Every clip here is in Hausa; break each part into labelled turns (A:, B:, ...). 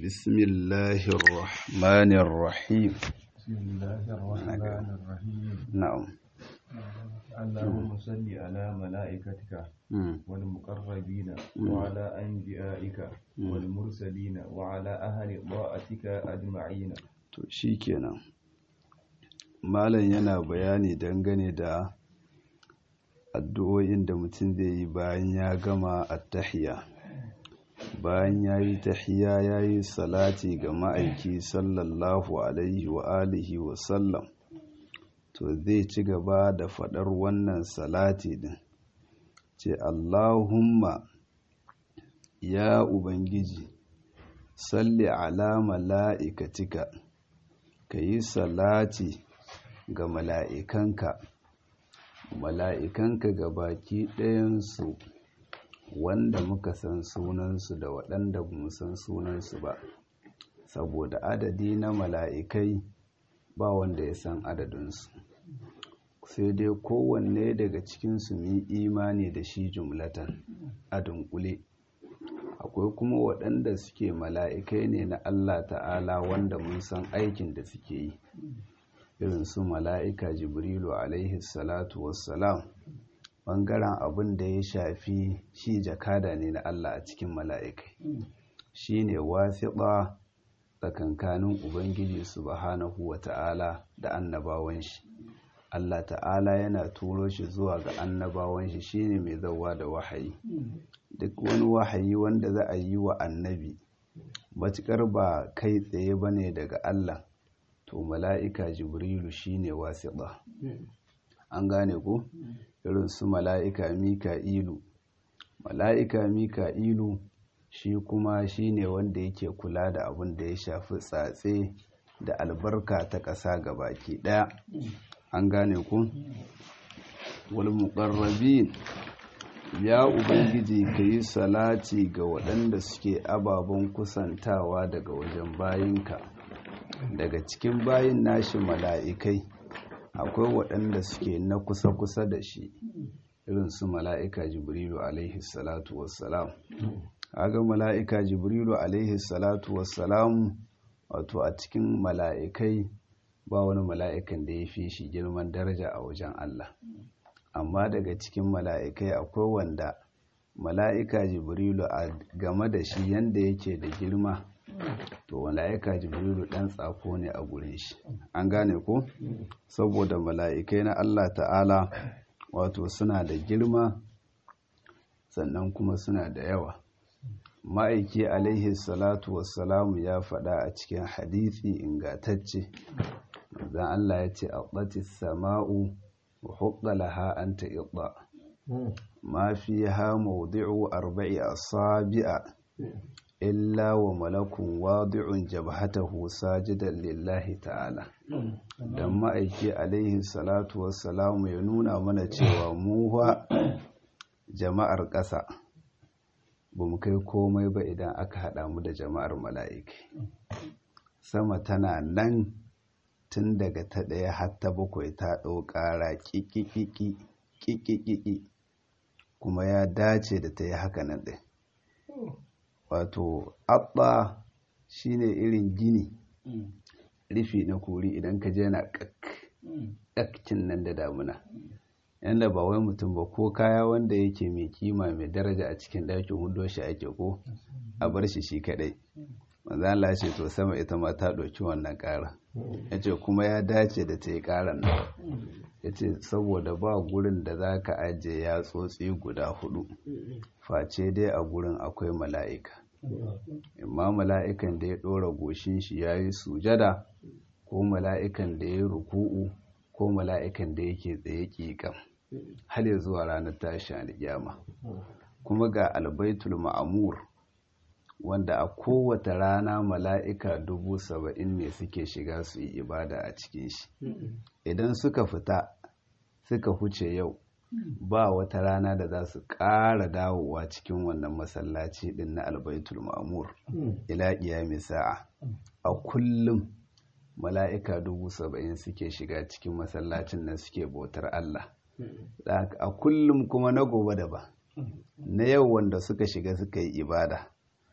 A: بسم الله الرحمن الرحيم
B: بسم الله الرحمن الرحيم
A: نعم
B: اللهم صل على ملائكتك
A: مم.
B: والمقربين وعلى أنبيائك والمرسلين وعلى أهل طاعتك أجمعين
A: to shikenan malam yana bayani dangane da addu'o'in da mutum zai yi bayan ya gama attahiyya bayan ya yi tahiyya ya yi salati ga ma'aiki sallallahu alaihi wa alihi wa sallam to zai ci gaba da faɗar wannan salati din ce Allahumma ya Ubangiji salli ala mala'ikatika ka yi salati ga mala'ikanka mala'ikanka ga baki ɗayansu wanda muka san sunansu da waɗanda ba mu san sunansu ba saboda adadi na mala'ikai ba wanda ya san adadinsu sai dai kowanne daga cikinsu mu yi imani da shi jumlatan a dunkule akwai kuma waɗanda suke mala'ikai ne na Allah ta'ala wanda mun san aikin da suke yi irin su mala'ika jibrilu alaihi salatu wassalam ɓangaren abin da ya shafi shi jakada ne na Allah a cikin mala'ikai shi ne wasiɗa tsakankanin ubangiji subhanahu wa ta'ala da annabawan shi Allah ta'ala yana turo shi zuwa ga annabawan shi shine mai zauwa da wahayi duk wani wahayi wanda za a yi wa annabi matuƙar ba kai tsaye ba ne daga Allah to mala'ika jibrilu shine wasiɗa an gane ko irin su mala'ika mika'ilu mala'ika mika'ilu shi kuma shine wanda yake kula da abin da ya shafi tsatse da albarka ta ƙasa ga baki ɗaya an gane ku wal muqarrabin ya ubangiji ka yi salati ga waɗanda suke ababen kusantawa daga wajen bayinka daga cikin bayin nashi mala'ikai akwai waɗanda suke na kusa-kusa da shi irin su mala'ika jibrilu alaihi salatu wassalam aga mala'ika jibrilu alaihi salatu wassalam wato a cikin mala'ikai ba wani mala'ikan da ya fi shi girman daraja a wajen Allah amma daga cikin mala'ikai akwai wanda mala'ika jibrilu a game da shi yanda yake da girma to mala'ika jibrilu ɗan tsako ne a gurin shi an gane ko saboda mala'ikai na Allah ta'ala wato suna da girma sannan kuma suna da yawa ma'aiki alaihi salatu wassalamu ya faɗa a cikin hadithi ingatacce zan Allah ya ce a sama'u wa hukka laha an ta'iɗa ma fi ha maudu'u arba'i asabi'a illa wa malakun wadi'un jabhatahu sajidan lillahi ta'ala dan ma'aiki alaihi salatu wassalamu ya nuna mana cewa mu fa jama'ar ƙasa ba mu kai komai ba idan aka haɗa mu da jama'ar mala'iki sama tana nan tun daga ta ɗaya har ta bakwai ta ɗau ƙara ƙiƙiƙiƙi kuma ya dace da ta yi haka nan ɗin wato abba shine irin gini rufi na kori idan ka je na ƙakkin nan da damuna yanda ba wai mutum ba ko kaya wanda yake mai kima mai daraja a cikin ɗakin hudo shi ake ko a bar shi shi kaɗai manzo Allah ce to sama ita ma ta ɗauki wannan ƙara yace kuma ya dace da ta yi ƙaran nan yace saboda ba gurin da za ka ajiye ya tsotsi guda hudu face dai a gurin akwai mala'ika imma mala'ikan da ya ɗora goshin shi ya yi sujada ko mala'ikan da ya yi ruku'u ko mala'ikan da yake tsaye ƙiƙam har ya zuwa ranar tashi alƙiyama kuma ga albaitul ma'amur wanda a kowace rana mala'ika dubu saba'in ne suke shiga su yi ibada a cikin shi idan suka fita suka huce yau ba wata rana da za su ƙara dawowa cikin wannan masallaci ɗin na albaitul ma'amur ila ƙiyami sa'a a kullum mala'ika dubu saba'in suke shiga cikin masallacin nan suke bautar Allah a kullum kuma na gobe da ba na yau wanda suka shiga suka yi ibada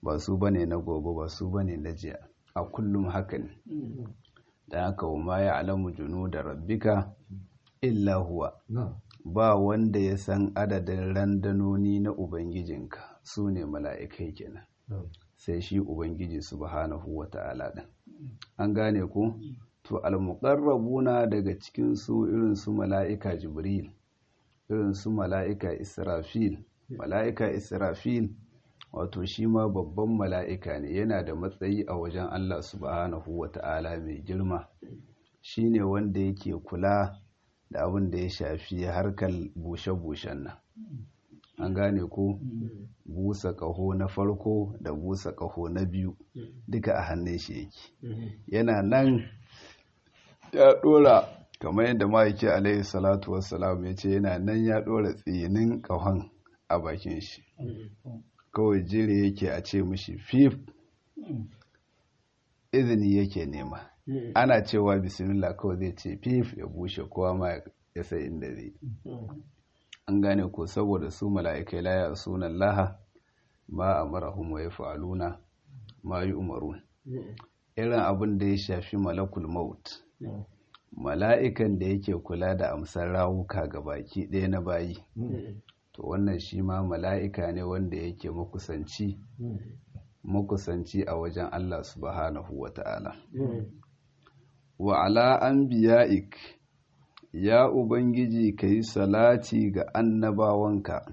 A: ba su bane na gobe ba su bane na jiya a kullum haka ne da haka wa ma ya alamu junu da rabbika illa huwa ba wanda ya san adadin randanoni na ubangijinka su ne mala'ikai kenan sai shi ubangiji subhanahu wa ta'ala ɗin an gane ku to almuqarrabuna daga cikin su irin su mala'ika jibril irin su mala'ika israfil mala'ika israfil wato shi ma babban mala'ika ne yana da matsayi a wajen Allah subhanahu wa ta'ala mai girma shi ne wanda yake kula da abin da ya shafi harkar bushe-bushen nan an gane ko busa ƙaho na farko da busa ƙaho na biyu duka a hannun shi yake yana nan ya ɗora kamar yadda ma'aiki alaihi salatu wassalam ya ce yana nan ya ɗora tsinin ƙahon a bakin shi kawai jere yake a ce mishi fif izini yake nema ana cewa bismillah kawai zai ce fif ya bushe kowa ma ya sai inda zai an gane ko saboda su mala'ikai laya sunan laha ma a marahun wa ya fa'aluna ma yi umarun irin abin da ya shafi malakul maut mala'ikan da yake kula da amsar rawuka ga baki ɗaya na bayi to wannan shi ma mala'ika ne wanda yake makusanci makusanci a wajen Allah subhanahu wa ta'ala wa ala an biya'ik ya ubangiji ka yi salati ga annabawanka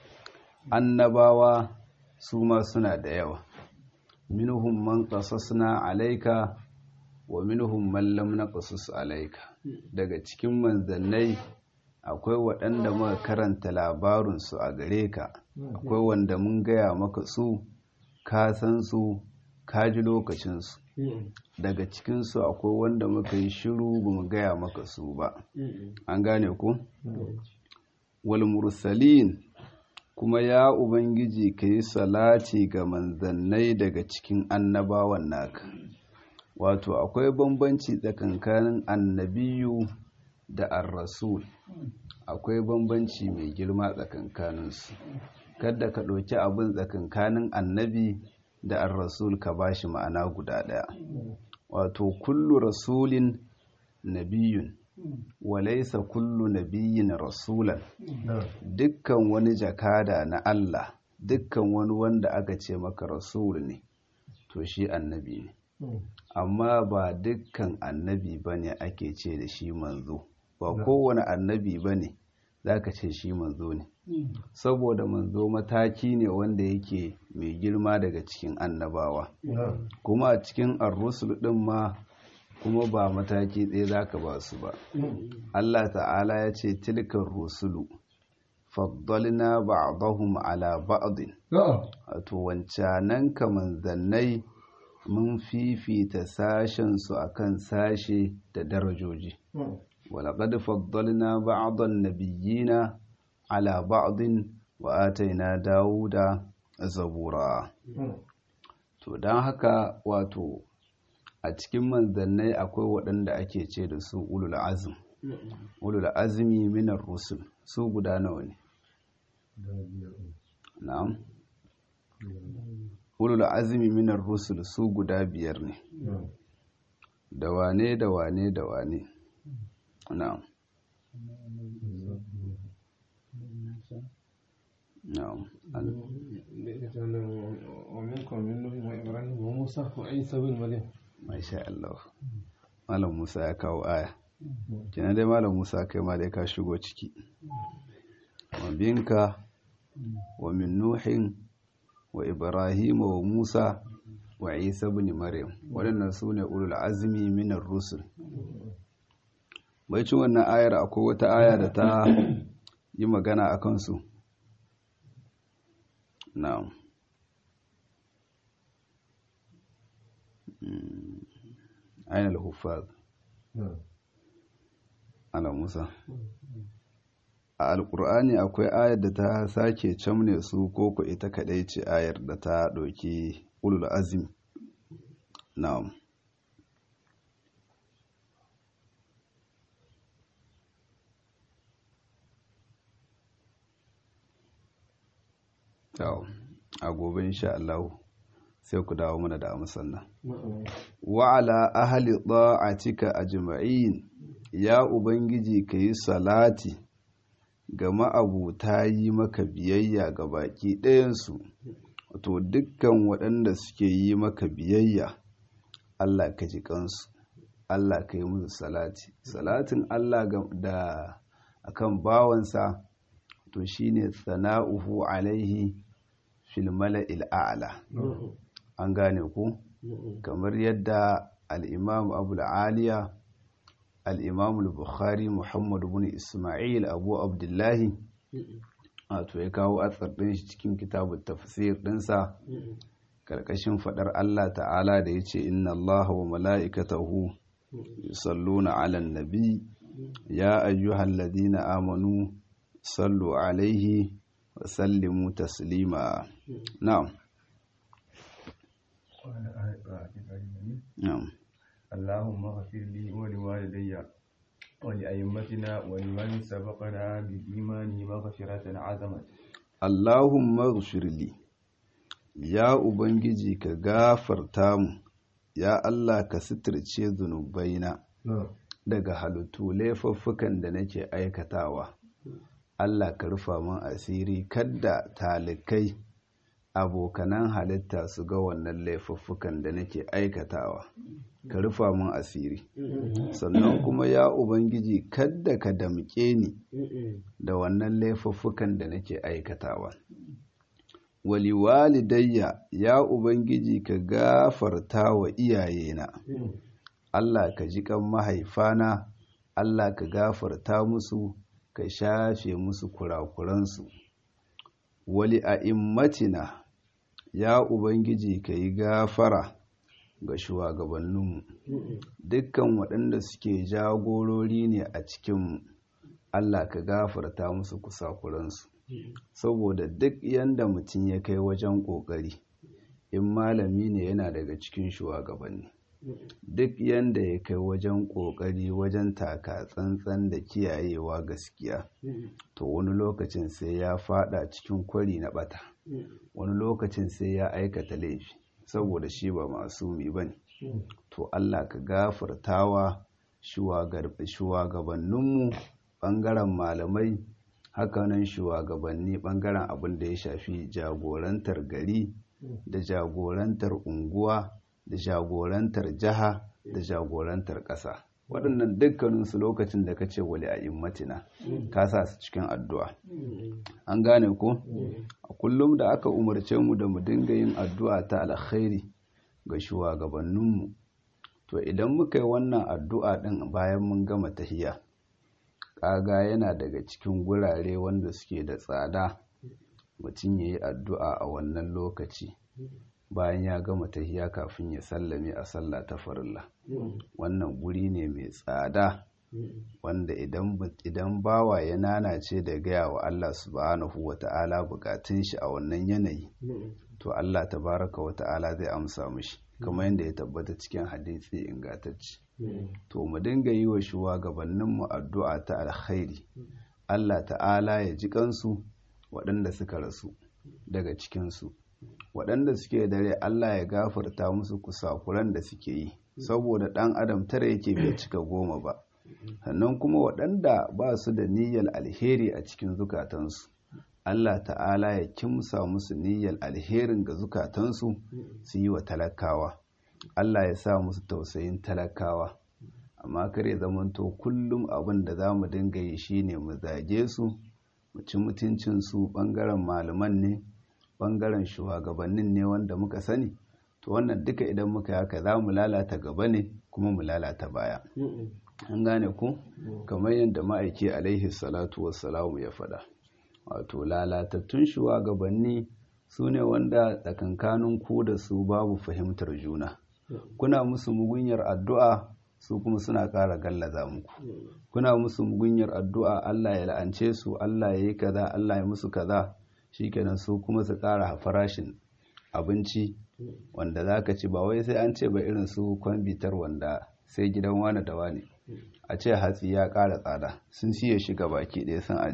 A: annabawa su ma suna da yawa minhum man qasasna alaika wa minhum man lam naqsus alaika daga cikin manzannai akwai waɗanda muka karanta labarinsu a gare ka akwai wanda mun gaya maka su ka san su ka ji lokacinsu daga cikinsu akwai wanda muka yi shiru ba mu gaya maka su ba an gane ku wal mursalin kuma ya ubangiji ka yi salati ga manzannai daga cikin annabawan naka wato akwai bambanci tsakankanin annabiyu da ar-rasul akwai bambanci mai girma tsakankaninsu kada ka ɗauki abin tsakankanin annabi da ar-rasul ka bashi ma'ana guda ɗaya wato kullu rasulin nabiyun walaisa kullu nabiyin rasulan dukkan wani jakada na Allah dukkan wani wanda aka ce maka rasul ne to shi annabi ne amma ba dukkan annabi bane ake ce da shi manzo ba kowane annabi bane zaka ce shi manzo ne saboda manzo mataki ne wanda yake mai girma daga cikin annabawa kuma a cikin ar-rusul din ma kuma ba mataki ɗaya zaka ba su ba Allah ta'ala ya ce tilkar rusulu faddalna ba'dahum ala ba'din wato wancanan ka manzannai mun fifita sashen su akan sashe da darajoji ولقد فضلنا بعض النبيين على بعض وآتينا داود zabura to don haka wato a cikin manzannai akwai waɗanda ake ce da su ulul azm ulul azmi minar rusul su guda nawa ne na'am ulul azmi minar rusul su guda biyar ne da wane da wane da wane na'am na'am
C: ومنكم من نوح وإبراهيم وموسى وعيسى بن مريم
A: masha Allah malam Musa ya kawo aya kenan dai malam Musa kai ma dai ka shigo ciki wa binka wa min nuhin wa ibrahim wa musa wa isa ibn maryam waɗannan su ne ulul azmi minar rusul bai ci wannan ayar akwai wata aya da ta yi magana a kansu na'am aina al-huffaz ala musa a alkur'ani akwai ayar da ta sake camne su ko ku ita kadai ce ayar da ta ɗauki ulul azmi na'am a gobe insha Allah sai ku dawo mana da amsan nan wa ala ahli ta'atika ajma'in ya ubangiji kayi salati ga ma'abuta yi maka biyayya ga baki ɗayansu wato dukkan waɗanda suke yi maka biyayya Allah ka ji kansu Allah ka yi musu salati salatin Allah da akan bawansa to shine sana'uhu alaihi fil mala'il a'la an gane ku kamar yadda al-imam Abu aliya al-imam al-Bukhari Muhammad ibn Isma'il Abu Abdullahi wato ya kawo atsar ɗin shi cikin kitabun tafsir ɗinsa karkashin faɗar Allah ta'ala da ya ce inna Allah wa mala'ikatahu yusalluna 'alan nabi ya ayyuhal ladina amanu sallu alaihi wa sallimu taslima na'am na'am
B: اللهم اغفر لي ولوالدي ولأئمتنا ولمن سبقنا بالإيمان مغفرة عظمت
A: Allahumma ghfirli ya ubangiji ka gafarta mu ya Allah ka suturce zunubaina daga halittu laifuffukan da nake aikatawa Allah ka rufa min asiri kadda talikai abokanan halitta su ga wannan laifuffukan da nake aikatawa ka rufa min asiri sannan kuma ya ubangiji kadda ka damƙe ni da wannan laifuffukan da nake aikatawa wali walidayya ya ubangiji ka gafarta wa iyayena Allah ka ji kan mahaifana Allah ka gafarta musu ka shafe musu kurakuransu wali a'immatina ya ubangiji ka yi gafara ga shugabanninmu dukkan waɗanda suke jagorori ne a cikinmu Allah ka gafarta musu kusakuransu saboda duk yanda mutum ya kai wajen ƙoƙari in malami ne yana daga cikin shugabanni duk yanda ya kai wajen ƙoƙari wajen taka tsantsan da kiyayewa gaskiya to wani lokacin sai ya fada cikin kwari na bata wani lokacin sai ya aikata laifi saboda shi ba masumi ba ne to Allah ka gafartawa shugabanninmu ɓangaren malamai hakanan shugabanni ɓangaren abin da ya shafi jagorantar gari da jagorantar unguwa da jagorantar jiha da jagorantar ƙasa waɗannan dukkaninsu lokacin da ka ce wali a immatina ka sa su cikin addu'a an gane ko a kullum da aka umarce mu da mu dinga yin addu'a ta alkhairi ga shugabanninmu to idan muka yi wannan addu'a ɗin bayan mun gama tahiya ƙaga yana daga cikin gurare wanda suke da tsada mutum ya yi addu'a a wannan lokaci bayan ya gama tahiya kafin ya sallame a sallah ta farilla wannan guri ne mai tsada wanda idan bawa ya nanace da gaya wa Allah subhanahu wa ta'ala bukatun shi a wannan yanayi to Allah tabaraka wa ta'ala zai amsa mishi kamar yadda ya tabbata cikin hadisi ingantacce to mu dinga yi wa shugabanninmu addu'a ta alkhairi Allah ta'ala ya ji kansu waɗanda suka rasu daga cikinsu waɗanda suke dare Allah ya gafarta musu kusakuran da suke yi saboda ɗan adam tara yake bai cika goma ba sannan kuma waɗanda ba su da niyyar alheri a cikin zukatansu Allah ta'ala ya kimsa musu niyyar alherin ga zukatansu su yi wa talakawa Allah ya sa musu tausayin talakawa amma kar ya zamanto kullum abin da za mu dinga yi shine mu zage su mu ci mutuncinsu ɓangaren malaman ne ɓangaren shugabannin ne wanda muka sani to wannan duka idan muka haka za mu lalata gaba ne kuma mu lalata baya an gane ku kamar yadda ma'aiki alaihi salatu wassalamu ya faɗa wato lalatattun shugabanni su ne wanda tsakankanin ku da su babu fahimtar juna kuna musu mugunyar addu'a su kuma suna ƙara gallaza muku kuna musu mugunyar addu'a Allah ya la'ance su Allah ya yi kaza Allah ya musu kaza shikenan su kuma su ƙara farashin abinci wanda za ka ci ba wai sai an ce ba irin su kwambitar wanda sai gidan wane da wane a ce hatsi ya ƙara tsada sun siya shi ga baki ɗaya sun aje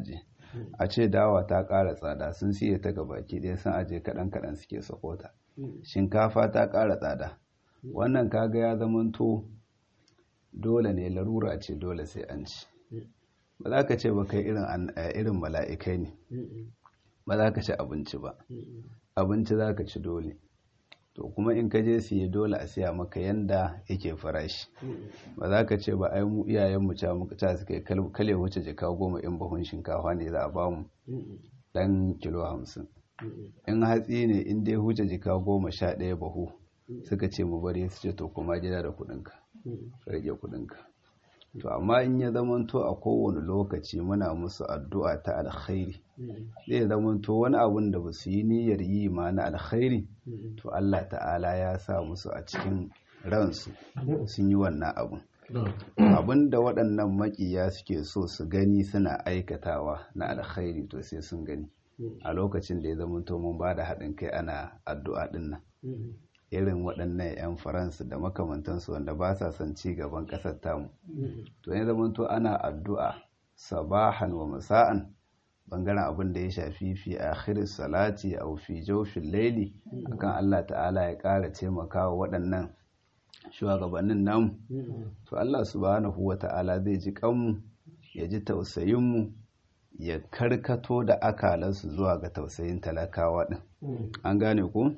A: a ce dawa ta ƙara tsada sun siye ta ga baki ɗaya sun aje kaɗan kaɗan suke sakota shinkafa ta ƙara tsada wannan kaga ya zamanto dole ne larura ce dole sai an ci ba za ka ce ba kai irin mala'ikai ne ba za ka ci abinci ba abinci za ka ci dole to kuma in ka je siye dole a siya maka yanda yake farashi ba za ka ce ba ai mu iyayen mu ca muka ca suka kale wuce jika goma in bahun shinkafa ne za a ba mu dan kilo hamsin in hatsi ne in dai huce jika goma sha ɗaya bahu suka ce mu bari su ce to kuma gida da kuɗinka ka rage kuɗinka to amma in ya zamanto a kowane lokaci muna musu addu'a ta alkhairi zai zamanto wani abun da ba su yi niyyar yi ma na alkhairi to Allah ta'ala ya sa musu a cikin ransu sun yi wannan abun abin da waɗannan makiya suke so su gani suna aikatawa na alkhairi to sai sun gani a lokacin da ya zamanto mun ba da haɗin kai ana addu'a ɗin nan irin waɗannan 'yan faransa da makamantansu wanda ba sa son ci gaban ƙasar tamu to ya zamanto ana addu'a sabahan wa masa'an bangaren abin da ya shafi fi akhir salati a fi jawfin laili akan Allah ta'ala ya ƙara taimakawa waɗannan shugabannin namu to Allah subhanahu wa ta'ala zai ji kanmu ya ji tausayinmu ya karkato da akalansu zuwa ga tausayin talakawa ɗin an gane ku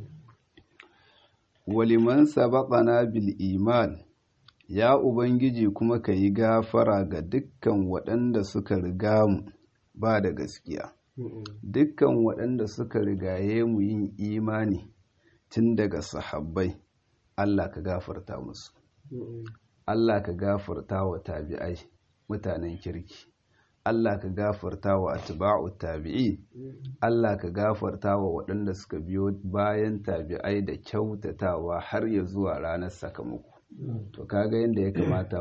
A: waliman sabaqana bil iman ya ubangiji kuma ka yi gafara ga dukkan waɗanda suka riga mu ba da gaskiya dukkan waɗanda suka rigaye mu yin imani tun daga sahabbai Allah ka gafarta musu Allah ka gafarta wa tabi'ai mutanen kirki Allah ka gafarta wa atba'u tabi'i Allah ka gafarta wa waɗanda suka biyo bayan tabi'ai da kyautatawa har ya zuwa ranar sakamako to kaga yadda ya kamata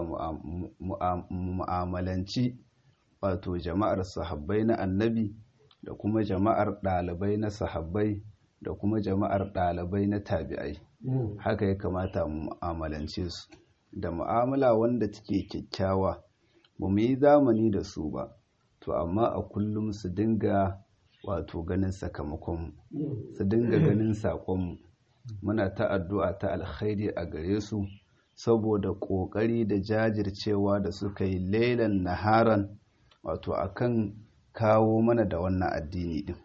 A: mu'amalanci wato jama'ar sahabbai na annabi da kuma jama'ar ɗalibai na sahabbai da kuma jama'ar ɗalibai na tabi'ai haka ya kamata mu mu'amalance su da mu'amala wanda take kyakkyawa ba mu yi zamani da su ba to amma a kullum su dinga wato ganin sakamakon su dinga ganin saƙonmu muna ta addu'a ta alkhairi a gare su saboda ƙoƙari da jajircewa da suka yi lailan naharan wato akan kawo mana da wannan addini din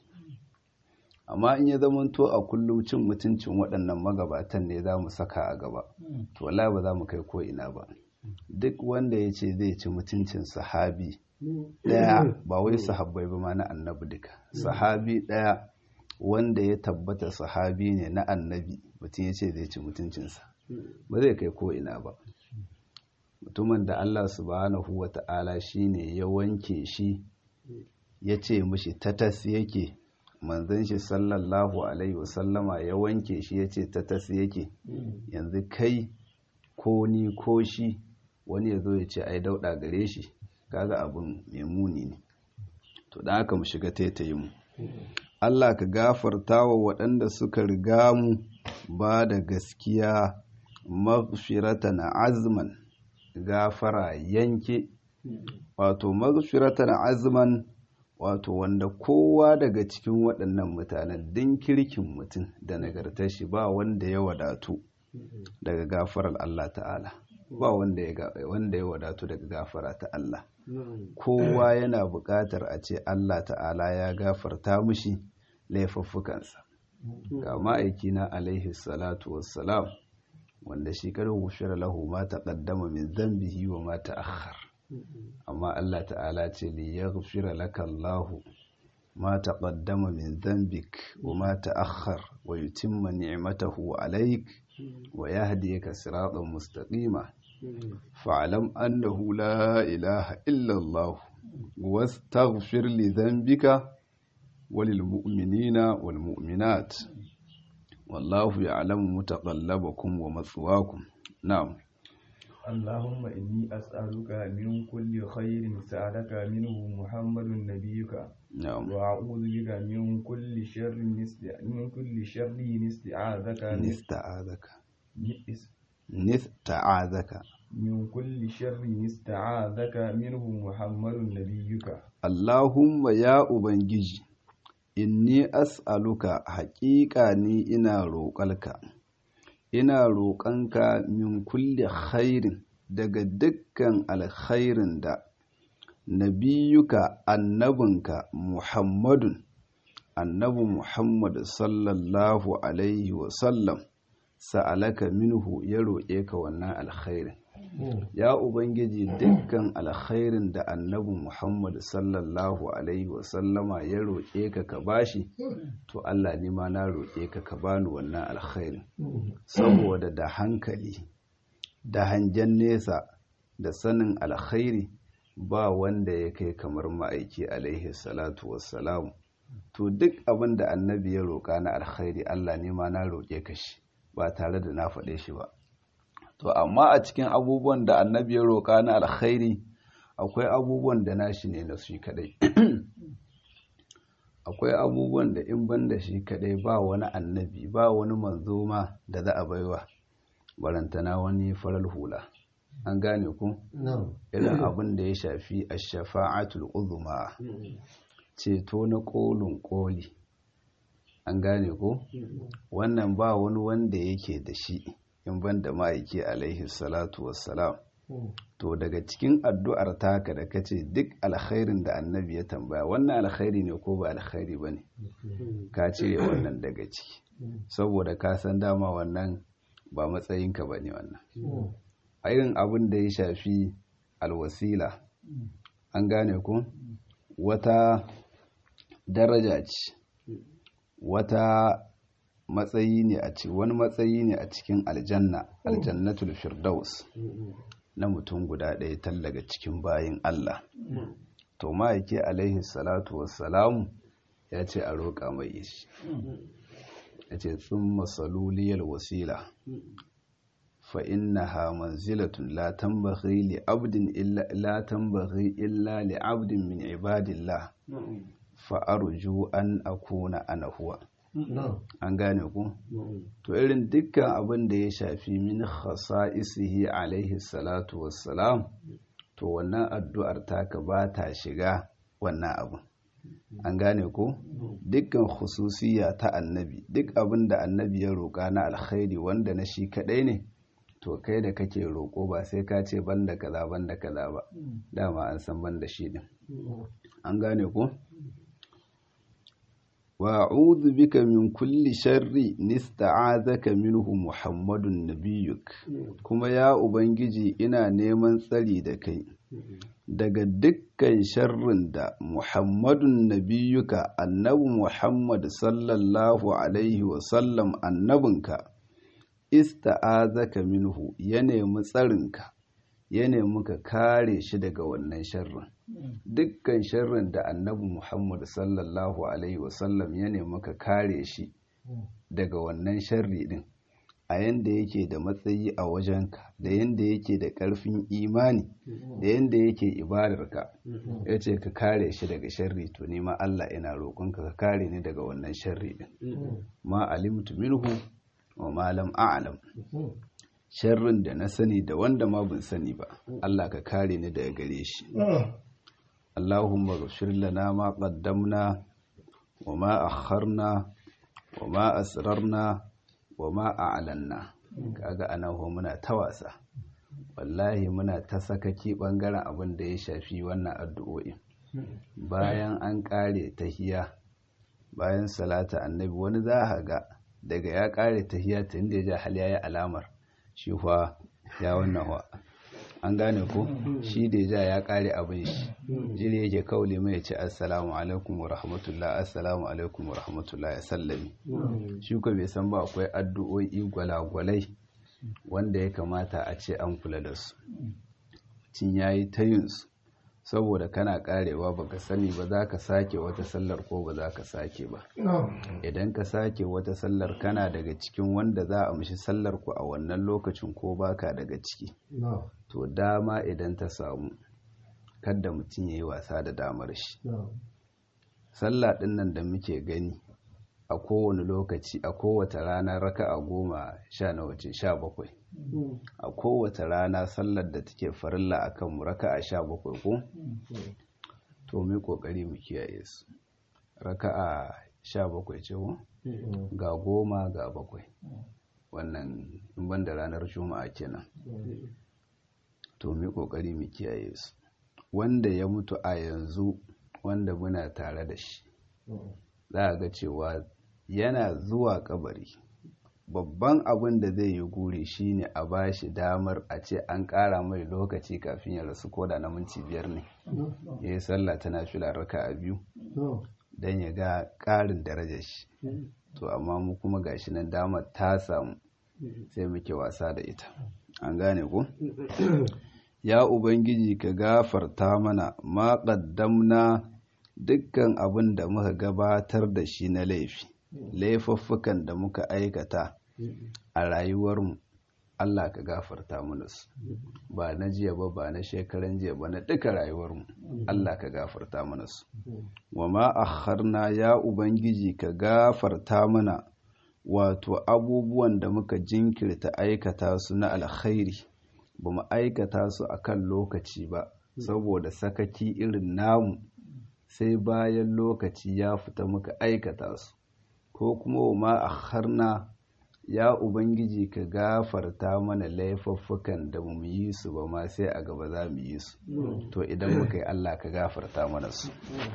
A: amma in ya zamanto a kullum cin mutuncin waɗannan magabatan ne za mu saka a gaba to wala ba za mu kai ko ina ba duk wanda ya ce zai ci mutuncin sahabi ɗaya ba wai sahabbai ba ma na annabi duka sahabi ɗaya wanda ya tabbata sahabi ne na annabi mutum ya ce zai ci mutuncinsa ba zai kai ko ina ba mutumin da Allah subhanahu wa ta'ala shi ne ya wanke shi ya ce mishi tatas yake manzon shi sallallahu alaihi wasallama ya wanke shi ya ce tatas yake yanzu kai ko ni ko shi wani ya zo ya ce ai dauɗa gare shi kaga abin mai muni ne to da haka mu shiga taitayi mu Allah ka gafarta wa waɗanda suka riga mu ba da gaskiya maghfiratan azman gafara yanke wato maghfiratan azman wato wanda kowa daga cikin waɗannan mutanen din kirkin mutum da nagartar shi ba wanda ya wadatu daga gafarar Allah ta'ala ba wanda ya wadatu daga gafara ta Allah kowa yana buƙatar a ce Allah ta'ala ya gafarta mushi laifuffukansa ga ma'aikina alaihi salatu wassalam wanda shi kada gushira lahu ma taqaddama min dhanbihi wa ma ta'akhkhar amma Allah ta'ala ce li yaghfira laka Allahu ma taqaddama min dhanbik wa ma ta'akhkhar wa yutimma ni'matahu alayk wa yahdiyaka siratan mustaqima fa'lam annahu la ilaha illa Allah wastaghfir li dhanbika وللمؤمنين والمؤمنات والله يعلم متقلبكم ومثواكم نعم
B: اللهم إني أسألك من كل خير سألك منه محمد نبيك
A: نعم
B: وأعوذ بك من كل شر نست... من كل شر استعاذك
A: نستعاذك nista'azaka
B: من كل شر استعاذك منه محمد نبيك
A: Allahumma ya Ubangiji inni as'aluka haƙiƙa ni ina roƙalka ina roƙonka min kulli khairin daga dukkan alkhairin da nabiyuka annabinka Muhammadun annabi Muhammad sallallahu alaihi wasallam sa'alaka minhu ya roƙe ka wannan alkhairin ya ubangiji dukkan alkhairin da annabi Muhammad sallallahu alaihi wasallama ya roƙe ka ka bashi to Allah ne ma na roƙe ka ka bani wannan alkhairin saboda da hankali da hangen nesa da sanin alkhairi ba wanda ya kai kamar ma'aiki alaihi salatu wassalamu to duk abin da annabi ya roƙa na alkhairi Allah ne ma na roƙe ka shi ba tare da na faɗe shi ba to amma a cikin abubuwan da annabi ya roƙa na alkhairi akwai abubuwan da nashi ne na shi kadai akwai abubuwan da in ban da shi kadai ba wani annabi ba wani manzo ma da za a baiwa barantana wani farar hula an gane ku irin abin da ya shafi ash-shafa'atul uzma ceto na kolin koli an gane ku wannan ba wani wanda yake da shi in ban da ma'aiki alaihi salatu wassalam to daga cikin addu'ar taka da kace duk alkhairin da annabi ya tambaya wannan alkhairi ne ko ba alkhairi ba ne ka cire wannan daga ciki saboda ka san dama wannan ba matsayinka ba ne wannan a irin abin da ya shafi alwasila an gane ku wata daraja ce wata matsayi ne a cikin wani matsayi ne a cikin aljanna aljannatul firdaus na mutum guda ɗaya tallaga cikin bayin Allah to ma'aike alaihi salatu wassalamu ya ce a roƙa mai shi ya ce tsun masaluliyar wasila fa innaha manzilatun la tambaghi li abdin illa la tambaghi illa li abdin min ibadillah fa arju an akuna ana huwa an gane ku to irin dukkan abin da ya shafi min khasa'isihi alaihi salatu wassalam to wannan addu'ar taka ba ta shiga wannan abin an gane ku dukkan khususiya ta annabi duk abin da annabi ya roƙa na alkhairi wanda na shi kaɗai ne to kai da kake roƙo ba sai ka ce banda kaza banda kaza ba dama an san banda shi din an gane ku وأعوذ بك من كل شر نستعاذك منه محمد نبيك كما يا أبنجي إنا نيمان tsari da kai daga dukkan sharrin da Muhammadun nabiyuka annabi Muhammad sallallahu alaihi wasallam annabinka ista'azaka minhu ya nemi tsarinka ya nemi ka kare shi daga wannan sharrin dukkan sharrin da annabi Muhammad sallallahu Alaihi wasallam ya nemi ka kare shi daga wannan sharri din a yanda yake da matsayi a wajenka da yanda yake da ƙarfin imani da yanda yake ibadarka ya ce ka kare shi daga sharri to nema Allah ina roƙonka ka kare ni daga wannan sharri din ma alimtu minhu wa ma lam a'lam sharrin da na sani da wanda ma ban sani ba Allah ka kare ni daga gare shi Allahumma ghfir lana ma qaddamna wa ma akharna wa ma asrarna wa ma a'lanna kaga anan ho muna ta wasa wallahi muna ta sakaki bangaren abin da ya shafi wannan addu'o'i bayan an kare tahiya bayan salata annabi wani za ga daga ya kare tahiya tun da ya ja hal yayi alamar shi fa ya wannan wa an gane ko shi da ja ya kare abin shi jiri yake kauli mai ce assalamu alaikum wa rahmatullah assalamu alaikum wa rahmatullah ya sallami shi ko bai san ba akwai addu'o'i gwalagwalai wanda ya kamata a ce an kula da su cin yayi ta yin su saboda kana karewa baka sani ba za ka sake wata sallar ko ba za ka sake ba idan ka sake wata sallar kana daga cikin wanda za a mishi sallar ku a wannan lokacin ko baka daga ciki to dama idan ta samu kada mutum ya yi wasa da damar shi sallah ɗin nan da muke gani a kowane lokaci a kowace rana raka'a goma sha nawa ce sha bakwai a kowace rana sallar da take farilla a kanmu raka'a sha bakwai ko to mu kokari mu kiyaye su raka'a sha bakwai ce ko ga goma ga bakwai wannan in banda ranar juma'a kenan to mu kokari mu kiyaye su wanda ya mutu a yanzu wanda muna tare da shi za a ga cewa yana zuwa kabari babban abin da zai yi guri shine a ba shi damar a ce an ƙara mai lokaci kafin ya rasu koda na minti biyar ne ya yi sallah tana fila raka a biyu don ya ga ƙarin darajar shi to amma mu kuma gashi nan damar ta samu sai muke wasa da ita an gane ku ya ubangiji ka gafarta mana ma ƙaddamna dukkan abin da muka gabatar da shi na laifi laifuffukan da muka aikata a rayuwarmu Allah ka gafarta mana su ba na jiya ba ba na shekaran jiya ba na duka rayuwarmu Allah ka gafarta mana su wa ma akharna ya ubangiji ka gafarta mana wato abubuwan da muka jinkirta aikata su na alkhairi ba mu aikata su akan lokaci ba saboda sakaki irin namu sai bayan lokaci ya fita muka aikata su ko kuma wa ma akharna ya ubangiji ka gafarta mana laifuffukan da mu yi su ba ma sai a gaba za mu yi su to idan muka yi Allah ka gafarta mana su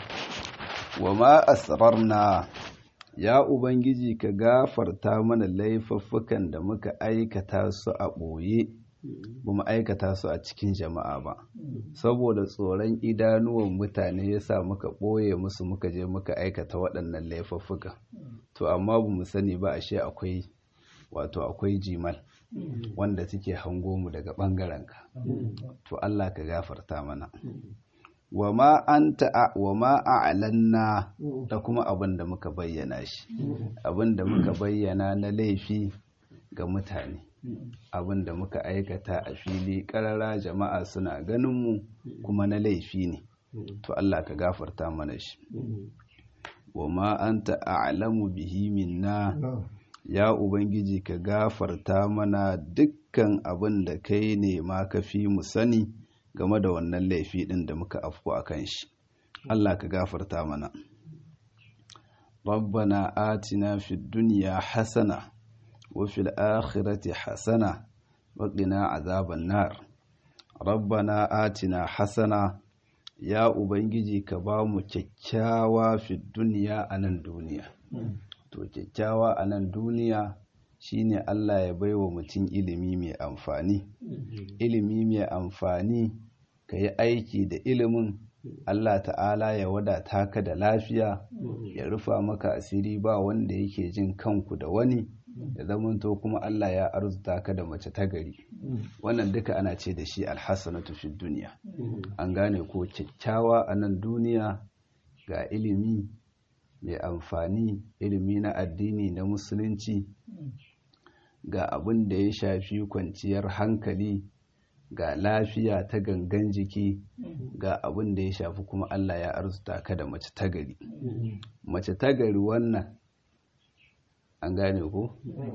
A: wa ma asrarna ya ubangiji ka gafarta mana laifuffukan da muka aikata su a ɓoye ba mu aikata su a cikin jama'a ba saboda tsoron idanuwan mutane ya sa muka ɓoye musu muka je muka aikata waɗannan laifuffuka to amma ba mu sani ba ashe akwai wato akwai jimal wanda suke hango mu daga ɓangarenka to Allah ka gafarta mana wa ma anta wa ma a'lanna da kuma abin da muka bayyana shi abin da muka bayyana na laifi ga mutane abin da muka aikata a fili ƙarara jama'a suna ganin mu kuma na laifi ne to Allah ka gafarta mana shi wa ma anta a'lamu bihi minna ya ubangiji ka gafarta mana dukkan abin da kai ne ma ka fi mu sani game da wannan laifi din da muka afku a kan shi Allah ka gafarta mana rabbana atina fid dunya hasana wa fil akhirati hasana wa qina azaban nar rabbana atina hasana ya ubangiji ka ba mu kyakkyawa fid dunya anan duniya to kyakkyawa a nan duniya shine Allah ya baiwa mutum ilimi mai amfani ilimi mai amfani ka yi aiki da ilimin Allah ta'ala ya wadata ka da lafiya ya rufa maka asiri ba wanda yake jin kanku da wani da zamanto kuma Allah ya arzuta ka da mace ta gari wannan duka ana ce da shi alhassanatu fi duniya an gane ko kyakkyawa a nan duniya ga ilimi mai amfani ilimi na addini na musulunci ga abin da ya shafi kwanciyar hankali ga lafiya ta gangan jiki ga abin da ya shafi kuma Allah ya arzuta ka da mace tagari mace tagari wannan an gane ko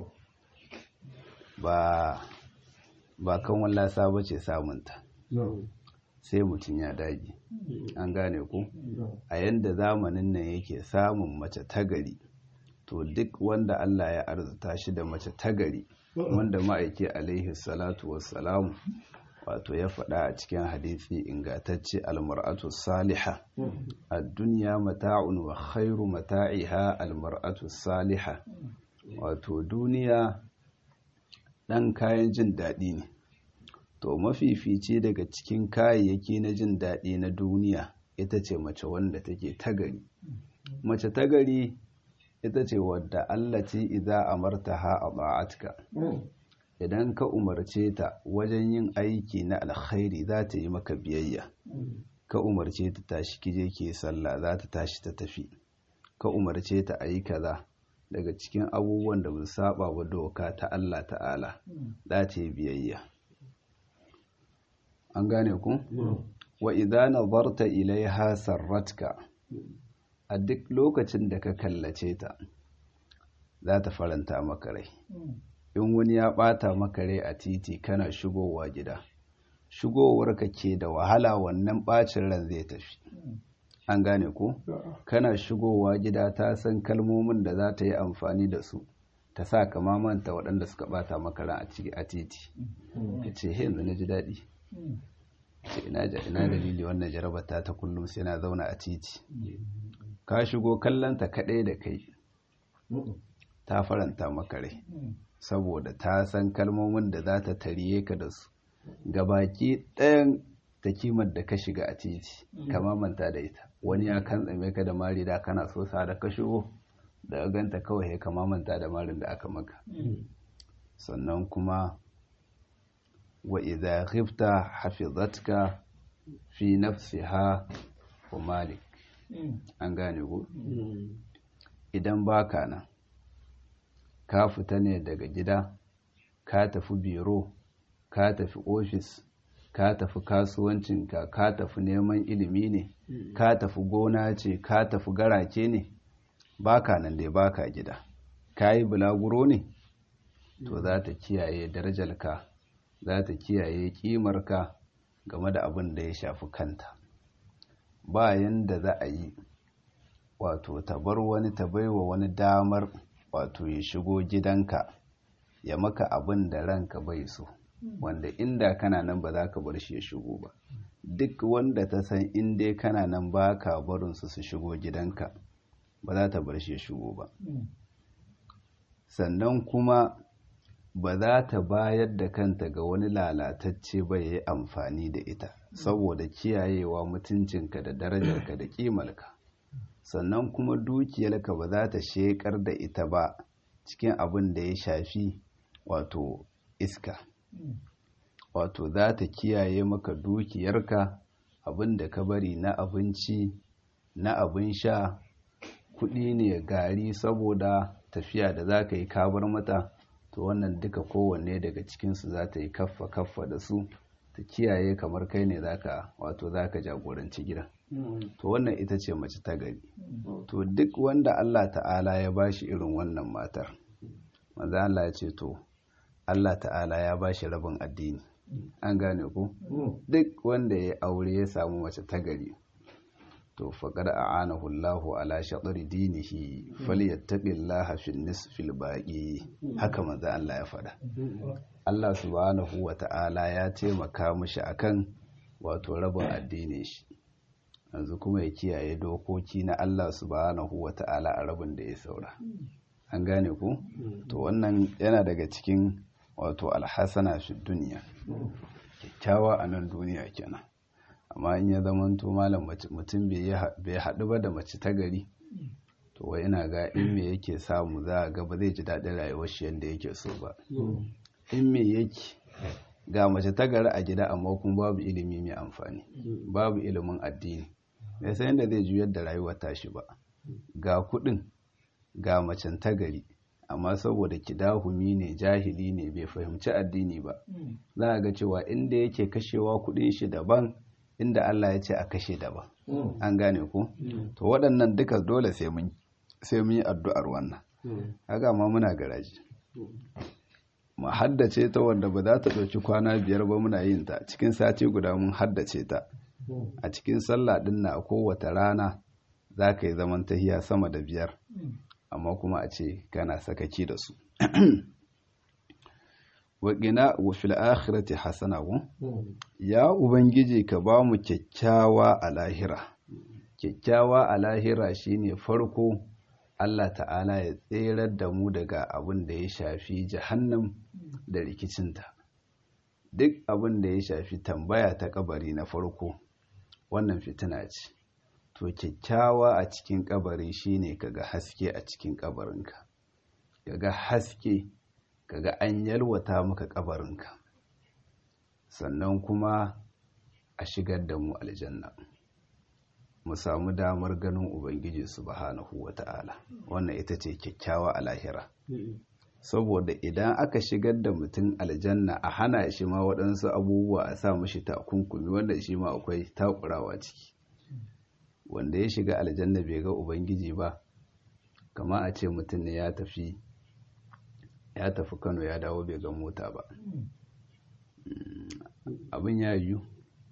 A: ba ba kan wallasa ba ce samunta sai mutum ya dage an gane ku a yadda zamanin nan yake samun mace tagari to duk wanda Allah ya arzuta shi da mace tagari wanda ma'aiki alaihi salatu wassalamu wato ya faɗa a cikin hadisi ingantacce almar'atu saliha a duniya mata'un wa khairu mata'iha almar'atu saliha wato duniya ɗan kayan jin daɗi ne to mafifici daga cikin kayayyaki na jin daɗi na duniya ita ce mace wanda take tagari mace tagari ita ce wadda Allah ce idza amartaha ata'atka idan ka umarce ta wajen yin aiki na alkhairi za ta yi maka biyayya ka umarce ta tashi kije ke sallah za ta tashi ta tafi ka umarce ta ayi kaza daga cikin abubuwan da ba saba wa doka ta Allah ta'ala za ta yi biyayya an gane ku wa idza nazarta ilaiha sarratka a duk lokacin da ka kallace ta za ta faranta maka rai in wani ya ɓata maka rai a titi kana shigowa gida shigowarka ke da wahala wannan ɓacin ran zai tafi an gane ko kana shigowa gida ta san kalmomin da za ta yi amfani da su ta sa ka mamanta waɗanda suka ɓata maka ran a titi ka ce he yanzu na ji daɗi ce ina dalili wannan jarabata ta kullum sai na zauna a titi ka shigo kallonta kaɗai da kai ta faranta maka rai saboda ta san kalmomin da za ta tariye ka da su gabaki ɗayan ta kimar da ka shiga a titi kama manta da ita wani ya kan tsame ka da mari da kana so sa da ka shigo da ganta kawai ya kama manta da marin da aka maka sannan kuma wa idza khifta hafizatka fi nafsiha wa malik an gane ku idan baka nan ka fita ne daga gida ka tafi biro ka tafi ofis ka tafi kasuwancinka ka tafi neman ilimi ne ka tafi gona ce ka tafi garake ne baka nan dai baka gida ka yi bulaguro ne to za ta kiyaye darajarka za ta kiyaye kimarka game da abin da ya shafi kanta bayan da za a yi wato ta bar wani ta baiwa wani damar wato ya shigo gidanka ya maka abin da ranka bai so wanda inda kana nan ba za ka bar shi ya shigo ba duk wanda ta san in dai kana nan ba ka barinsu su shigo gidanka ba za ta bar shi ya shigo ba sannan kuma ba za ta bayar da kanta ga wani lalatacce ba ya yi amfani da ita saboda kiyayewa mutuncinka da darajarka da kimarka sannan kuma dukiyarka ba za ta shekar da ita ba cikin abin da ya shafi wato iska wato za ta kiyaye maka dukiyarka abin da ka bari na abinci na abin sha kuɗi ne gari saboda tafiya da za ka yi kabar mata to wannan duka kowanne daga cikinsu za ta yi kaffa kaffa da su ta kiyaye kamar kai ne zaka wato zaka jagoranci gidan to wannan ita ce mace ta gari to duk wanda Allah ta'ala ya bashi irin wannan matar manzo Allah ya ce to Allah ta'ala ya bashi rabin addini an gane ku duk wanda ya aure ya samu mace ta gari to faqad a'anahu Allahu ala shatri dinihi falyattaqillaha fi nisfil baqi haka manzo Allah ya faɗa Allah subhanahu wa ta'ala ya taimaka mishi akan wato rabin addinin shi yanzu kuma ya kiyaye dokoki na Allah subhanahu wa ta'ala a rabin da ya saura an gane ku to wannan yana daga cikin wato alhassana fi duniya kyakkyawa a nan duniya kenan amma in ya zamanto malam mutum bai haɗu ba da mace ta gari to wai ina ga in me yake samu za a ga ba zai ji daɗin rayuwar shi yadda yake so ba in me yake ga mace ta gari a gida amma kuma babu ilimi mai amfani babu ilimin addini bai san yadda zai juyar da rayuwar tashi ba ga kuɗin ga macen ta gari amma saboda kidahumi ne jahili ne bai fahimci addini ba za a ga cewa inda yake kashewa kuɗin shi daban inda Allah ya ce a kashe daban an gane ku to waɗannan duka dole sai mun sai mun yi addu'ar wannan haka ma muna garaji mu haddace ta wanda ba za ta ɗauki kwana biyar ba muna yin ta cikin sati guda mun haddace ta a cikin sallah ɗin na kowace rana za ka yi zaman tahiya sama da biyar amma kuma a ce kana sakaki da su waƙina wa fil akhirati hasana ku ya ubangiji ka ba mu kyakkyawa a lahira kyakkyawa a lahira shine farko Allah ta'ala ya tserar da mu daga abin da ya shafi jahannam da rikicinta duk abin da ya shafi tambaya ta kabari na farko wannan fitina ce to kyakkyawa a cikin kabari shine kaga haske a cikin kabarinka kaga haske kaga an yalwata maka kabarinka sannan kuma a shigar da mu aljanna mu samu damar ganin ubangiji subhanahu wata'ala wannan ita ce kyakkyawa a lahira saboda idan aka shigar da mutum aljanna a hana shi ma waɗansu abubuwa a sa mashi takunkumi wanda shi ma akwai takurawa ciki wanda ya shiga aljanna bai ga ubangiji ba kama a ce mutum ne ya tafi ya tafi kano ya dawo bai ga mota ba abin ya yiwu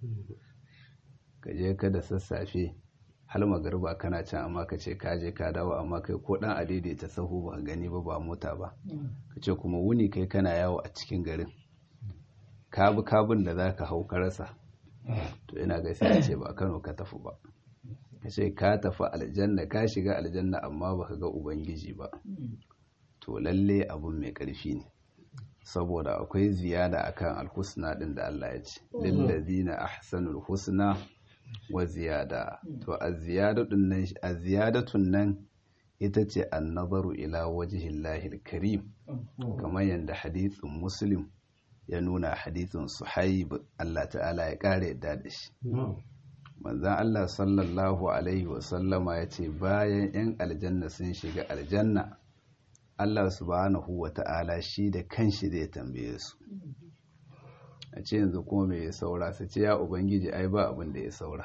A: ka je ka da sassafe har magarba kana can amma ka ce ka je ka dawo amma kai ko dan adaidaita sahu ba gani ba ba mota ba ka ce kuma wuni kai kana yawo a cikin garin kabi kabin da za ka hau ka rasa to ina ga sai ce ba kano ka tafi ba ka ce ka tafi aljanna ka shiga aljanna amma ba ka ga ubangiji ba to lalle abun mai ƙarfi ne saboda akwai ziyada akan alhusna din da Allah ya ce lillazina ahsanul husna wa ziyada to az-ziyadatun nan az-ziyadatun nan ita ce an-nazaru ila wajhillahi al-karim kamar yanda hadithin muslim ya nuna hadithin suhaib Allah ta'ala ya kare yadda da shi manzon Allah sallallahu alaihi wa sallama ya ce bayan yan aljanna sun shiga aljanna Allah subhanahu wa ta'ala shi da kanshi zai tambaye su a ce yanzu kuma mai ya saura su ce ya ubangiji ai ba abin da ya saura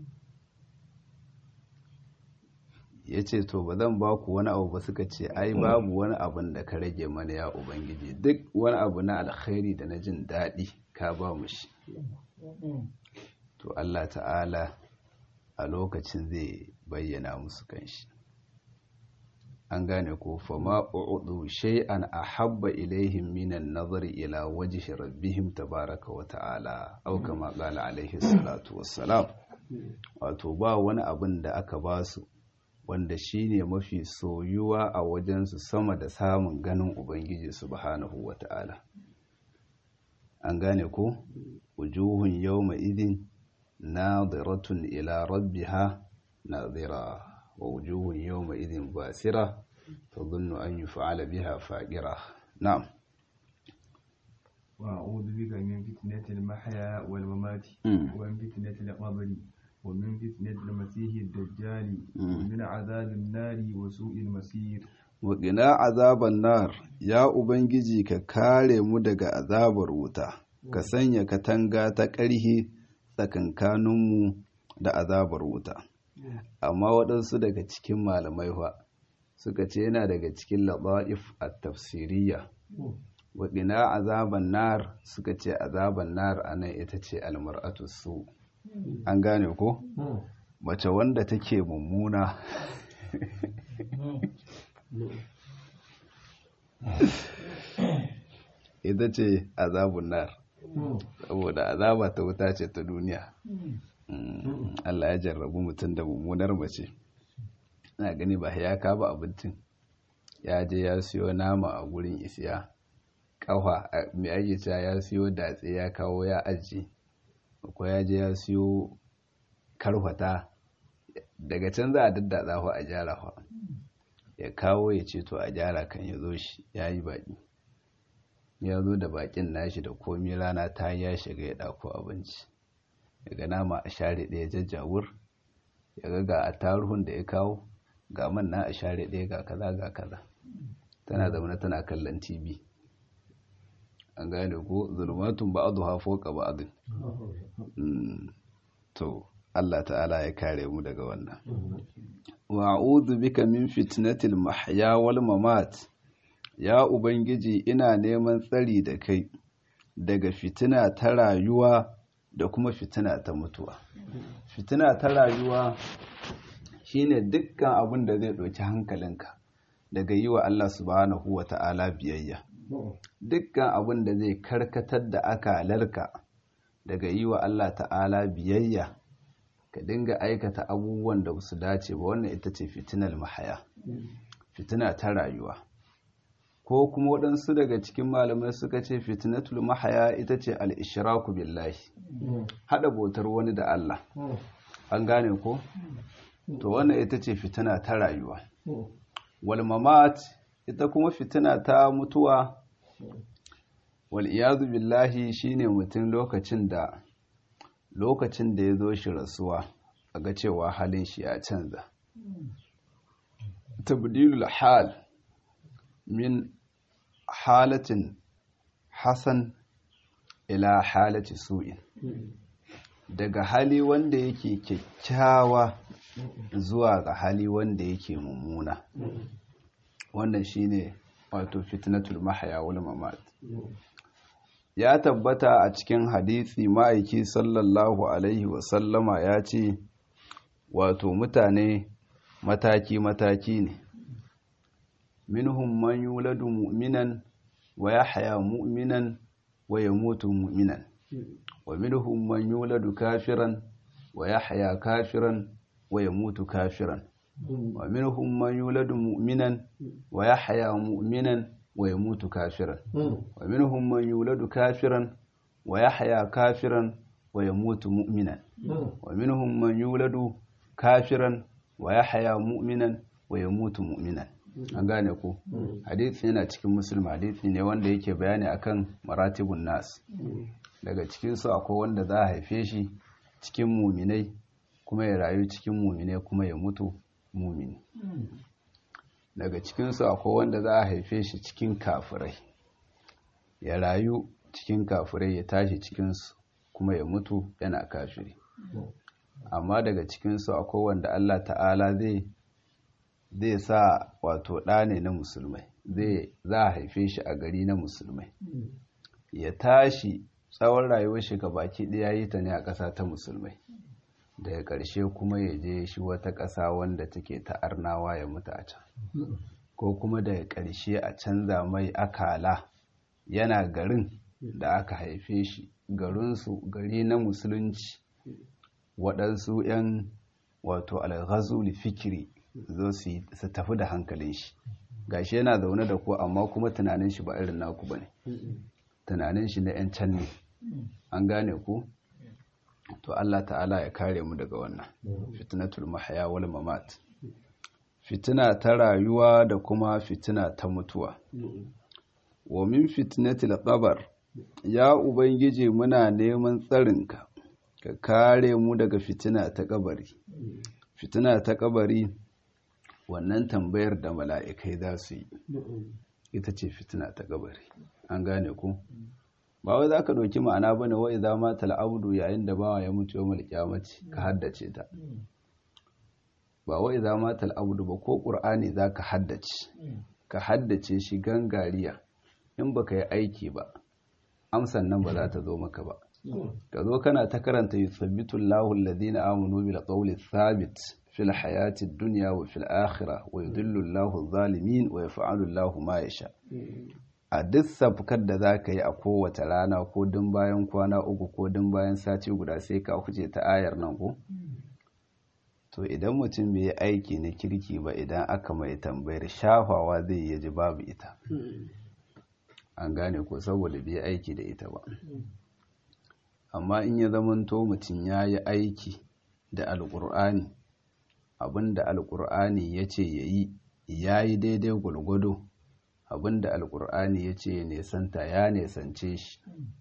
A: ya ce to ba zan ba ku wani abu ba suka ce ai babu wani abin da ka rage mana ya ubangiji duk wani abu na alkhairi da na jin daɗi ka ba mu shi to Allah ta'ala a lokacin zai bayyana musu kanshi an gane ko fama u'udu shay'an ahabba ilaihim minan nazari ila wajhi rabbihim tabaraka wa ta'ala aw kama qala alaihi salatu wassalam wato ba wani abin da aka ba su wanda shine mafi soyuwa a wajen su sama da samun ganin ubangiji subhanahu wa ta'ala an gane ko wujuhun yawma idin nadiratun ila rabbiha nadira ووجوه يومئذ باسرة تظن أن يفعل بها فاقرة نعم
B: وأعوذ بك من فتنة المحيا والممات ومن فتنة القبر ومن فتنة المسيح الدجال ومن عذاب النار وسوء المسير
A: وقنا عذاب النار يا أبنجي ككالي مدق عذاب الوتا كسنيا كتنغا تكره tsakankaninmu da azabar wuta amma waɗansu daga cikin malamai fa suka ce yana daga cikin laɗa'if a tafsiriya waɗina azaban nar suka ce azaban nar a nan ita ce almar'atu su an gane ko mace wanda take mummuna ita ce azabun nar saboda azaba ta wuta ce ta duniya Allah ya jarrabu mutum da mummunar mace na gani ba ya kaba abincin ya je ya siyo nama a gurin isiya kafa mai ake cewa ya siyo datse ya kawo ya aji ko ya je ya siyo karfata daga can za a daddatsa fa a gyara fa ya kawo ya ce to a gyara kan ya zo shi ya yi baki ya zo da bakin nashi da komi rana ta ya shiga ya ɗako abinci daga nama a share ɗaya jajjawur ya ga ga a taruhun da ya kawo ga man na a share ɗaya ga kaza ga kaza tana zaune tana kallon tv an gane ko zulmatun ba'adu ha foka ba'adun to Allah ta'ala ya kare mu daga wannan wa a'udhu bika min fitnatil mahya wal mamat ya ubangiji ina neman tsari da kai daga fitina ta rayuwa da kuma fitina ta mutuwa fitina ta rayuwa shine dukkan abin da zai ɗauki hankalinka daga yi wa Allah subhanahu wa ta'ala biyayya dukkan abin da zai karkatar da akalarka daga yi wa Allah ta'ala biyayya ka dinga aikata abubuwan da su dace ba wannan ita ce fitinar mahaya fitina ta rayuwa ko kuma waɗansu daga cikin malamai suka ce fitinatul mahaya ita ce al'ishiraku billahi haɗa bautar wani da Allah an gane ko? to wannan ita ce fitina ta rayuwa walmamat ita kuma fitina ta mutuwa wal'iyazu billahi shine mutum lokacin da lokacin da ya zo shi rasuwa a ga cewa halin shi ya canza tabdilul hal min halatin hasan ila halati su'in daga hali wanda yake kyakkyawa zuwa ga hali wanda yake mummuna wannan shine wato fitnatul mahya wal mamat ya tabbata a cikin hadisi ma'aiki sallallahu alaihi wasallama ya ce wato mutane mataki-mataki ne minhum man yuladu mu'minan wa yahya mu'minan wa yamutu mu'minan wa minhum man yuladu kafiran wa yahya kafiran wa yamutu kafiran wa minhum man yuladu mu'minan wa yahya mu'minan wa yamutu kafiran wa minhum man yuladu kafiran wa yahya kafiran wa yamutu mu'minan wa minhum man yuladu kafiran wa yahya mu'minan wa yamutu mu'minan an gane ku hadisi yana cikin musulmi hadisi ne wanda yake bayani akan maratibun nas daga cikin su akwai wanda za a haife shi cikin muminai kuma ya rayu cikin muminai kuma ya mutu mumini daga cikin su akwai wanda za a haife shi cikin kafirai ya rayu cikin kafirai ya tashi cikin su kuma ya mutu yana kafiri amma daga cikin su akwai wanda Allah ta'ala zai zai sa wato ɗa ne na musulmai zai za a haife shi a gari na musulmai ya tashi tsawon rayuwar shi baki ɗaya yi ta ne a ƙasa ta musulmai daga ƙarshe kuma ya je shi wata ƙasa wanda take ta arnawa ya mutu a can ko kuma daga ƙarshe a canza mai akala yana garin da aka haife shi garinsu gari na musulunci waɗansu 'yan wato alghazuli fikiri zo su tafi da hankalin shi gashi yana zaune da ku amma kuma tunanin shi ba irin naku bane tunanin shi na 'yan can ne an gane ku to Allah ta'ala ya kare mu daga wannan fitnatul mahya wal mamat fitina ta rayuwa da kuma fitina ta mutuwa wa min fitnatil qabr ya ubangiji muna neman tsarinka ka kare mu daga fitina ta kabari fitina ta kabari wannan tambayar da mala'ikai za su yi ita ce fitina ta kabari an gane ku ba wai za ka ɗauki ma'ana ba ne wai za ma tal'abdu yayin da bawa ya mutu yau malƙyamaci ka haddace ta ba wai za ma tal'abdu ba ko ƙur'ani za ka haddace ka haddace shi gangariya in ba ka yi aiki ba amsan nan ba za ta zo maka ba ka zo kana ta karanta yusabbitul lahu alladhina amanu bil qawli thabit fil hayati dunya wa fil akhirah wa yudillu Allahu adh-dhalimin wa yaf'alu Allahu ma yasha a duk safkar da zaka yi a kowace rana ko dun bayan kwana uku ko dun bayan sati guda sai ka huce ta ayar nan ko to idan mutum bai yi aiki na kirki ba idan aka mai tambayar shafawa zai yi ji babu ita an gane ko saboda bai aiki da ita ba amma in ya zamanto mutum ya yi aiki da alƙur'ani abinda alƙur'ani ya ce ya yi ya yi daidai gwargwado abinda alƙur'ani ya ce ya nesanta ya nesance shi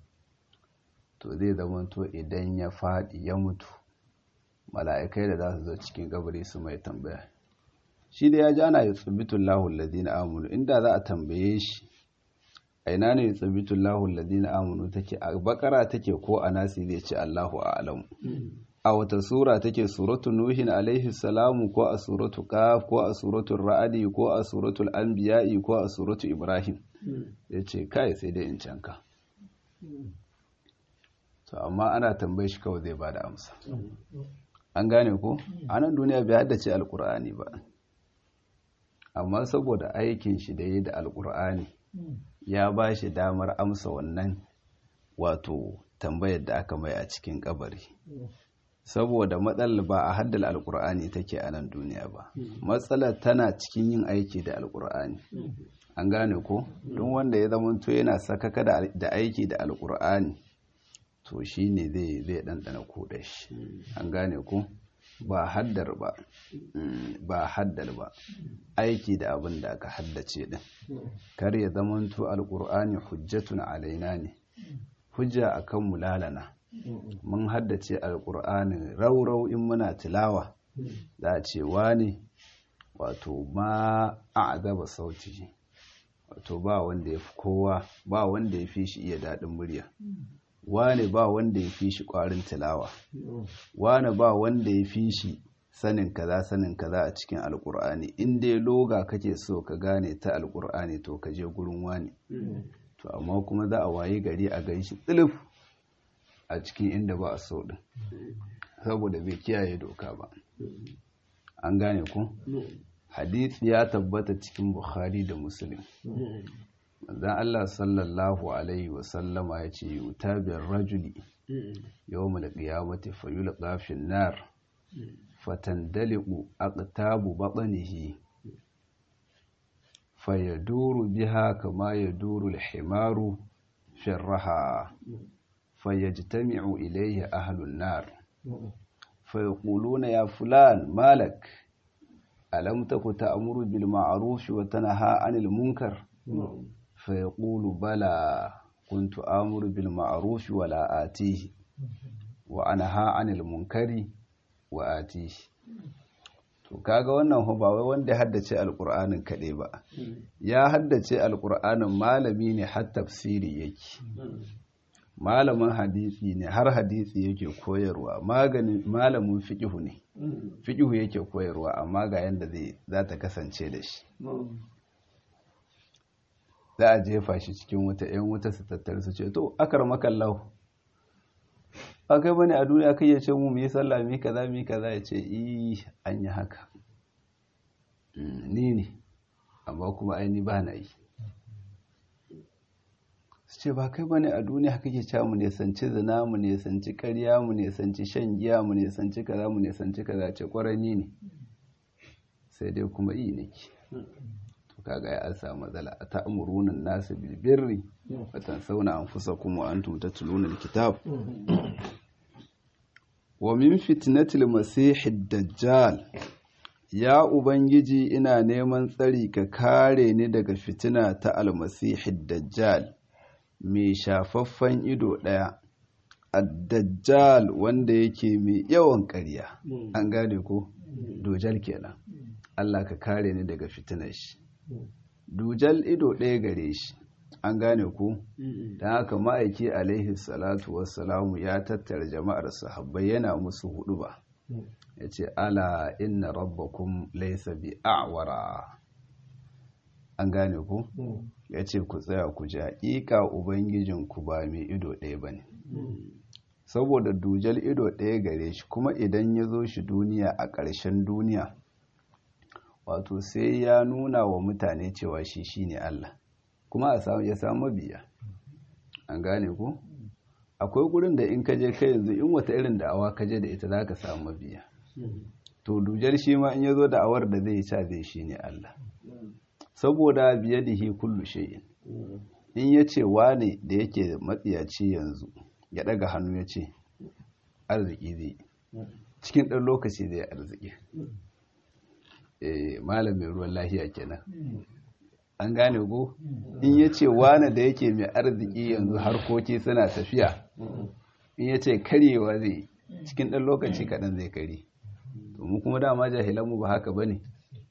A: to zai zamanto idan ya faɗi ya mutu mala'ikai da za su zo cikin gabari su mai tambaya shi da ya ji ana yi tsibitun lahun ladina amunu inda za a tambaye shi a ina ne tsibitun lahun ladina amunu take a bakara take ko a nasi zai ce allahu a alamu a wata sura take suratu nuhin alaihi salamu ko a suratu qaf ko a suratu ra'adi ko a suratu anbiya'i ko a suratu ibrahim ya ce kai sai dai in canka to amma ana tambaye shi kawai zai bada amsa an gane ko a nan duniya bai haddace alkur'ani ba amma saboda aikin shi da yi da alkur'ani ya ba shi damar amsa wannan wato tambayar da aka mai a cikin kabari saboda matsalar ba a haddala alkur'ani take a nan duniya ba matsalar tana cikin yin aiki da alkur'ani an gane ko don wanda ya zamanto yana sakaka da aiki da alkur'ani to shi ne zai ɗanɗana kuɗa shi an gane ko ba haddar ba ba haddar ba aiki da abin da aka haddace din kar ya zamanto alkur'ani hujjatun alaina ne hujja akan mu lalana mun haddace alkur'ani raurau in muna tilawa za a ce wani wato ma a'azaba sauti wato ba wanda ya fi kowa ba wanda ya fi shi iya daɗin murya wane ba wanda ya fi shi ƙwarin tilawa wane ba wanda ya fi shi sanin kaza sanin kaza a cikin alkur'ani in dai loga kake so ka gane ta alkur'ani to ka je gurin wani to amma kuma za a waye gari a gan shi tsilif a cikin inda ba a so din saboda bai kiyaye doka ba an gane ku hadith ya tabbata cikin bukhari da muslim manzon Allah sallallahu alaihi wasallama ya ce yutabir rajuli yawmal qiyamati fayulqa fin nar fatandaliqu aqtabu batnihi fayaduru biha kama yaduru al-himaru fi raha fayajtami'u ilayhi ahlun nar fayaquluna ya fulan malak alam taku ta'muru bil ma'ruf wa tanha 'anil munkar fayaqulu bala kuntu amuru bil ma'ruf wa la atihi wa anha 'anil munkari wa atihi to kaga wannan ba wai wanda haddace alqur'anin kade ba ya haddace alqur'anin malami ne har tafsiri yake malamin hadisi ne har hadisi yake koyarwa maganin malamin fiqhu ne fiqhu yake koyarwa amma ga yanda zai za ta kasance da shi za a jefa shi cikin wuta yan wuta su tattare su ce to akar makallahu ba kai bane a duniya kai ya ce mu mu yi sallah mi kaza mi kaza ya ce i an yi haka ni ne amma kuma aini ba na yi su ce ba kai bane a duniya kake cewa mu nesanci zina mu nesanci ƙarya mu nesanci shan giya mu nesanci kaza mu nesanci kaza ce ƙwarani ne sai dai kuma yi nake to kaga ya an samu matsala a ta'murunan nasu bil birri wa tansawna anfusakum wa antum tatluna alkitab wa min fitnatil masihid dajjal ya ubangiji ina neman tsari ka kare ni daga fitina ta almasihid dajjal mai shafaffen ido ɗaya addajjal wanda yake mai yawan ƙarya an gane ko dujal kenan Allah ka kare ni daga fitinar shi dujal ido ɗaya gare shi an gane ku don haka ma'aiki alaihi salatu wassalamu ya tattara jama'ar sahabbai yana musu hudu ba ya ce ala inna rabbakum laysa bi a'wara an gane ku ya ce ku tsaya ku ji haƙiƙa ubangijinku ba mai ido ɗaya ba ne saboda dujal ido ɗaya gare shi kuma idan ya zo shi duniya a ƙarshen duniya wato sai ya nuna wa mutane cewa shi shine Allah kuma a samu ya samu biya an gane ku akwai gurin da in kaje kai yanzu in wata irin da'awa kaje da ita zaka samu mabiya to dujar shi ma in yazo da'awar da zai sa zai shine Allah saboda biyadihi kullu shay'in in yace wane da yake matsiyaci yanzu ya daga hannu yace arziki zai cikin ɗan lokaci zai arziki eh malam mai ruwan lahiya kenan an gane ko in yace wane da yake mai arziki yanzu harkoki suna tafiya in yace karyewa zai cikin ɗan lokaci kaɗan zai kare to mu kuma dama jahilanmu ba haka bane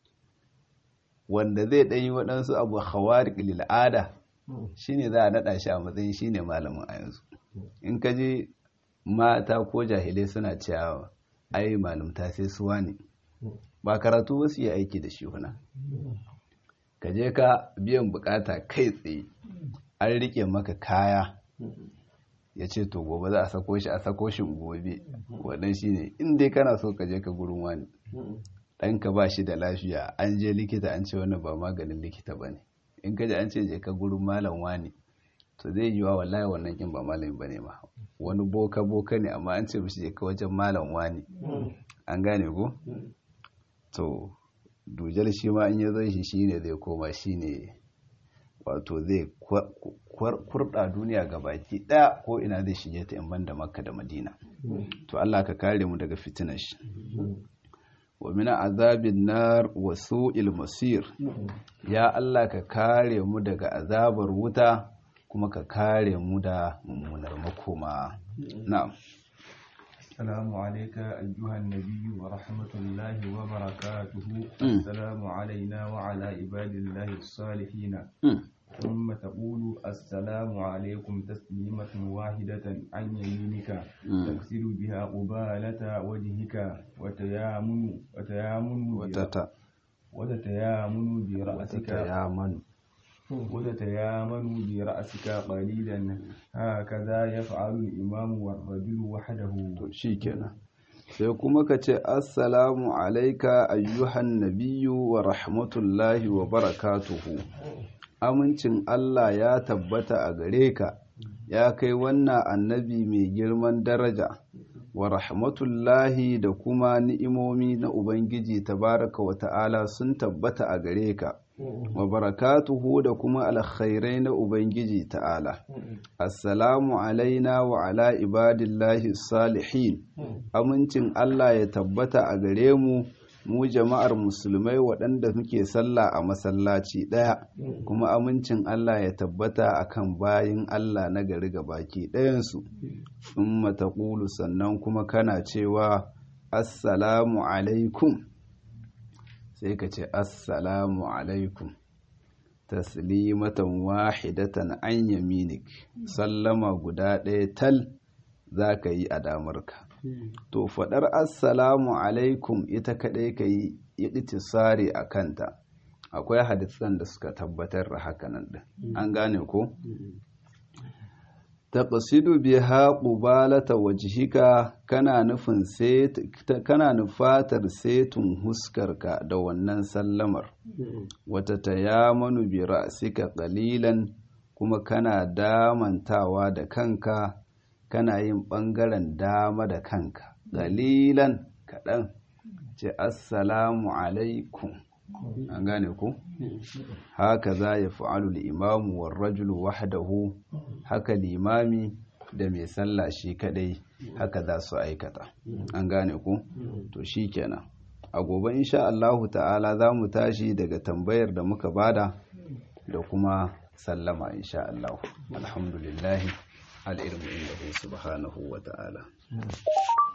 A: wanda zai ɗan yi waɗansu abu hawari lil'ada shine za a naɗa shi a matsayin shine malamin a yanzu in ka je mata ko jahilai suna cewa ai malamta sai suwa ne ba karatu wasu yi aiki da shi huna ka je ka biyan bukata kai tsaye an rike maka kaya ya ce to gobe za a sako shi a sako shi gobe wannan shine in dai kana so ka je ka gurin wani ɗanka ba shi da lafiya an je likita an ce wannan ba maganin likita ba ne in ka je an ce je ka gurin malam wani to zai yi wa wallahi wannan kin ba malami ba ne ma wani boka boka ne amma an ce mishi je ka wajen malam wani an gane ko to dujal shi ma in ya zai shi shine zai koma shine wato zai kurɗa duniya ga baki ɗaya ko ina zai shige ta in banda makka da madina to Allah ka kare mu daga fitinar shi wa min azabin nar wa su'il masir ya Allah ka kare mu daga azabar wuta kuma ka kare mu da mummunar makoma na'am
B: السلام عليك أيها النبي ورحمة الله وبركاته السلام علينا وعلى عباد الله الصالحين ثم تقول السلام عليكم تسليمة واحدة عن يمينك تغسل بها قبالة وجهك وتيامن وتيامن
A: وتتا
B: وتتيامن برأسك
A: وتتيامن
B: وتتيامن برأسك قليلا هكذا يفعل الإمام والرجل وحده
A: shikenan sai kuma ka ce assalamu alaika ayyuhan nabiyyu wa rahmatullahi wa barakatuhu amincin Allah ya tabbata a gare ka ya kai wannan annabi mai girman daraja wa rahmatullahi da kuma ni'imomi na Ubangiji tabaraka wa ta'ala sun tabbata a gare ka wa barakatuhu da kuma alkhairai na Ubangiji ta'ala. Assalamu alaina wa ala ibadillahi salihin, amincin Allah ya tabbata a gare mu, mu jama'ar musulmai waɗanda muke sallah a masallaci ɗaya, kuma amincin Allah ya tabbata a kan bayin Allah na gari baki ɗayansu. In mataƙulu sannan kuma kana cewa, Assalamu alaikum. sai ka ce assalamu alaikum taslimatan wahidatan an yaminik sallama guda ɗaya tal za ka yi a damarka to faɗar assalamu alaikum ita kaɗai ka yi itisari a kanta akwai hadisan da suka tabbatar da hakanan ɗin an gane ko taqsidu biha qubalata wajhika kana nufin kana nufatar setun huskarka da wannan sallamar wata tayamanu bi ra'sika qalilan kuma kana damantawa da kanka kana yin bangaren dama da kanka qalilan kaɗan ce assalamu alaikum an gane ku haka za ya fa'alu imamu wa rajulu wahdahu haka limami da mai sallah shi kadai haka za su aikata an gane ku to shi kenan a gobe insha Allahu ta'ala za mu tashi daga tambayar da muka bada da kuma sallama insha Allahu alhamdulillahi al'ilmu inda subhanahu wa ta'ala